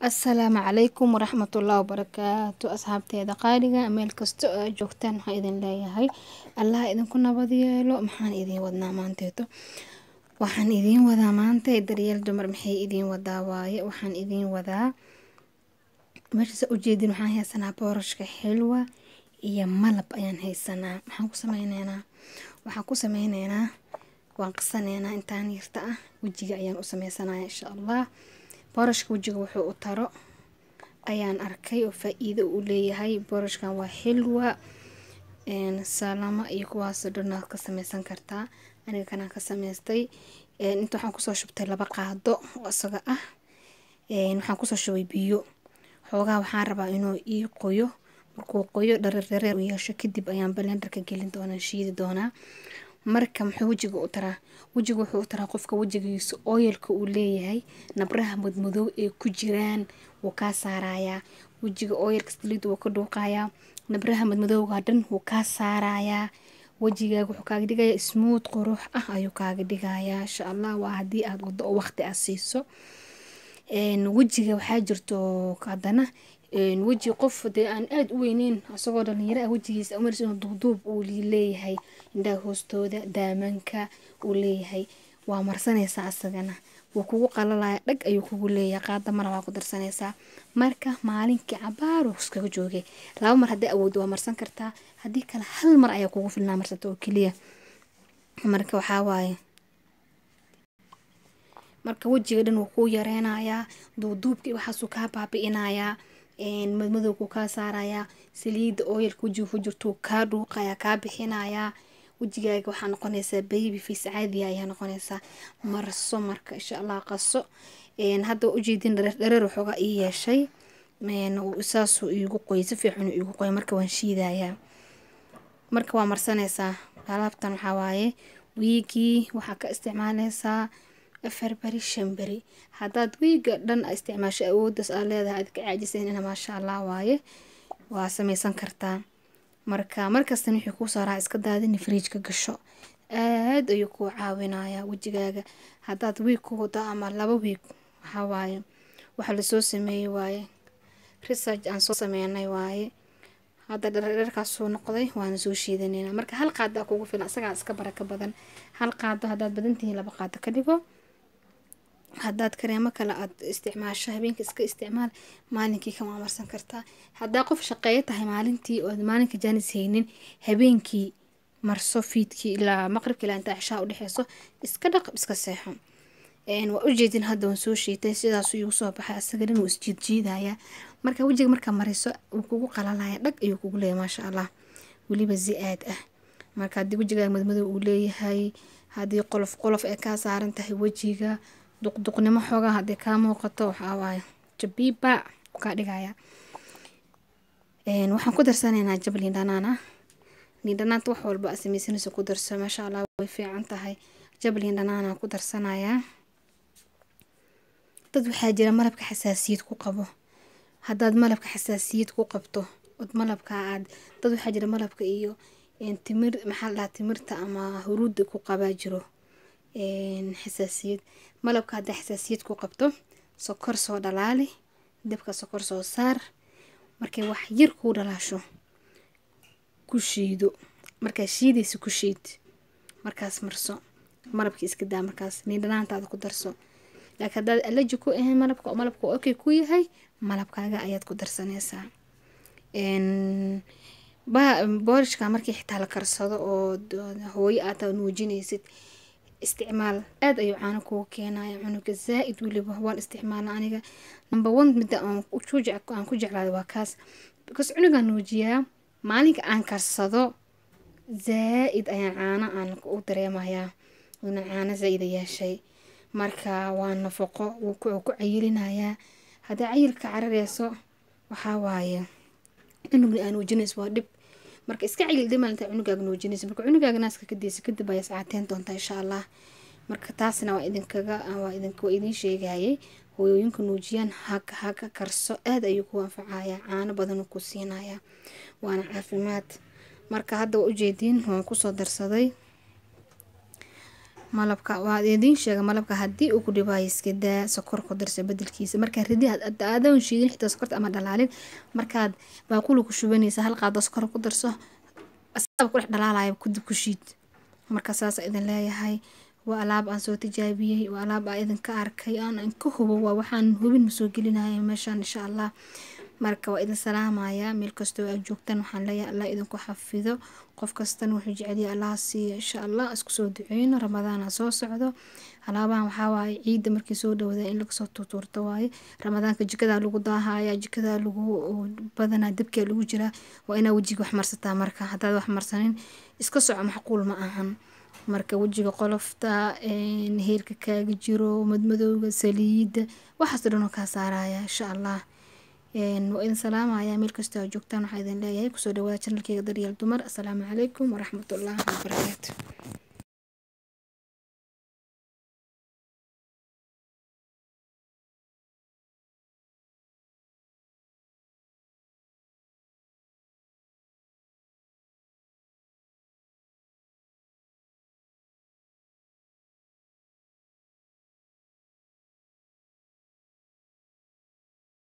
asalaamu calaykum waraxmatullahi wabarakaatu asxaabteeda qaaliga meel kasta oo aad joogtaan waxaan idin leeyahay allaha idinku nabad yeelo maxaan idiin wadnaa maanteeto waxaan idiin wadaa maanta daryeel dumar maxay idiin wadaa waaye waxaan idiin wadaa meeshaas ujeedin waxaan haysanaa boorashka xilwa iyo malab ayaan haysanaa maxaan ku sameyneynaa waxaan ku sameyneynaa waan qasaneynaa intaan yarta ah wejiga ayaan u sameysanaya insha allah boorashka wejiga wuxuu u taro ayaan arkay oo faa-iido uu leeyahay boorashkan waa xilwa salama iyo kuwaasoo dhan aad ka sameysan kartaa aniga kanaan ka sameystay inta waxaan kusoo shubtay laba qaado oo isaga ah waxaan kusoo shubay biyo xoogaa waxaan rabaa inuu ii qoyo markuu qoyo dhareer dhareer u yeesho kadib ayaan balendarka gelin doonaa shiidi doonaa marka muxuu wejiga u taraa wejiga wuxuu u taraa qofka wejigiisa ooyalka uu leeyahay nabraha madmadow ee ku jiraan wuu kaa saarayaa wejiga ooyalka saliid wuu ka dhuuqayaa nabraha madmadowga dhan wuu kaa saarayaa wejigaaga wuxuu kaaga dhigayaa smuud qurux ah ayuu kaaga dhigayaa insha allah waa haddii aada wado oo waqti aad siiso wejiga waxaa jirto haddana weji qof dee aan aada u weyneyn isagoo dhalinyaro ah wejigiisa umaris inuu duubduub uu leeyahay indhaha hoostooda daamanka uu leeyahay waa marsanaysaa asagana wuu kugu qalalaya dhag ayuu kugu leeyahay qaada mala waa ku darsanaysaa marka maalinkii cabaar uu iskaga joogay laba mar haddii awooddo waa marsan kartaa haddii kale hal mar ayaa kugu filnaa marsata oo keliya marka waxaa waaye marka wejiga dhan wuu kuu yareynayaa duuduubkii waxaasuu kaa baabi'inayaa madmadowkuu kaa saarayaa saliida ooyalka wejiga ku jirtuu kaa dhuuqayaa kaa bixinayaa wejigaaga waxaa noqonaysaa baby face caadiya ayaa noqonaysaa marso marka insha allah qaso hadda ujeedin dhareer waxoogaa ii yeeshay saasuu iigu qoyay si fiican iigu qoyay marka waan shiidayaa marka waa marsanaysaa alaabtan waxaa waaye wiigii waxaa ka isticmaaleysaa afar beri shan beri haddaad wiiga dhan isticmaasho awoodaas aad leedahay aad ka caajisaynina maasha allah waaye waa sameysan kartaa marka markastan wixii kuu saaraa iska daadini fridjka gasho aad ayuu kuu caawinayaa wejigaaga haddaad wiig ku wado ama laba wiig waxaa waaye waxa lasoo sameeyey waaye research aan soo sameynay waaye hadda dharkaas soo noqday waana soo shiidanayna marka hal qaada kugu filan isagaa iska baraka badan hal qaado haddaad badantihiin laba qaado ka dhigo haddaad kareemo kale aad isticmaasho habeenka iska isticmaal maalinkii kama marsan kartaa haddaa qof shaqeeyo tahay maalintii ood maalinka jaanis haynin habeenkii marso fiidkii ilaa maqribka ilaa intaa cishaa udhexeyso iska dhaq iska seexo waa ujeedin hadda waan soo shiitay sidaasuu iigu soo baxay asaga dhan wuu isjiidjiidayaa marka wejiga markaa mariso wuu kugu qalalaya dhag ayuu kugu leeyahay maasha allah weliba zi-aad ah marka haddii wejigaaga madmadow uu leeyahay haddii qolof qolof ay kaa saaran tahay wejiga duqduqnimo xoogaa haddii kaa muuqato waxaa waaye jabiiba kaa dhigaya waxaan ku darsanaynaa jab liindhanaan ah liindhanaanta wax walba a sameysanayso ku darso maasha allah way fiican tahay jab liindhanaanaa ku darsanayaa dad waxaa jira malabka xasaasiyad ku qabo haddaad malabka xasaasiyad ku qabto od malabka aad dad waxaa jira malabka iyo timir maxaa la dhahaa timirta ama huruudda ku qabaa jiro xasaasiyad malabka haddaa xasaasiyad ku qabto sokor soo dhalaali dabka sokor soo saar markay wax yar kuu dhalaasho ku shiido markaa shiidaysa ku shiid markaas marso malabkii iska daa markaas niindhanaantaada ku darso laakiin haddaad alaji ku ahayn malabka oo malabka okay ku yahay malabkaaga ayaad ku darsanaysaa boorishka markii xitaa la karsado oo hooyo aad nuujinaysid isticmaal aada ayuu caano kugu keenaya cunuga zaa-id weliba waan isticmaala aniga number one midda aan ku jeclaaday waa kaas because cunugaan nuujiyaa maalinka aan karsado zaa-id ayaan caano aan u dareemayaa una caano zaa-ida yeeshay marka waa nafaqo wuu ku cayilinayaa haddii cayilka carareyso waxaa waaye cunugna aa nuujinayso waa dhib marka iska cayil dhimalinta cunugaaga nuujinaysa marka cunugaaga naaska ka deysa kadib ayaa sacaateen doontaa insha allah marka taasna waa idinkaga waa idinka waa idiin sheegayay hooyooyinka nuujiyaan haka haka karso aada ayuu ku anfacayaa caano badanuu ku siinayaa waana caafimaad marka hadda waa ujeediin waan kusoo darsaday malabka waa idiin sheega malabka haddii uu ku dhibaayo iska daa sokor ku darsa bedelkiisa markaa ridi aadan shiidin xitaa sokorta ama dhalaalin markaad baaquli ku shubanaysa hal qaado sokor ku darso asaaba ku dhex dhalaalaya kudib ku shiid marka saas idin leeyahay waa alaab aan soo tijaabiyey waa alaab aan idinka arkay aan ka hubo waa waxaan hubin soo gelinaya meeshaan insha allah marka waa idin salaamayaa meel kastoo aad joogtaan waxaan leeyahay allah idinku xafido qof kastana wuxuu jecelyahay allaha siiya insha allah isku soo duceyno ramadaana soo socdo alaabahan waxaa waaye ciidda markii soo dhawada in lagasoo tuutuurto waaye ramadaanka jikadaa lagu daahaya jikadaa lagu badanaa dabkaa lagu jiraa waa inaa wejiga wax marsataa marka haddaad wax marsanin iska soco macquul ma ahan marka wejiga qolofta heerka kaaga jiro madmadowga saliidda waxaas dhanoo kaa saaraya insha allah waa idin salaamaya meel kastoo aad joogtaan waxaa idin leeyahay kusoo dhawaada janalkeyga daryeel dumar asalaamu calaykum waraxmatullaahi wabarakaatu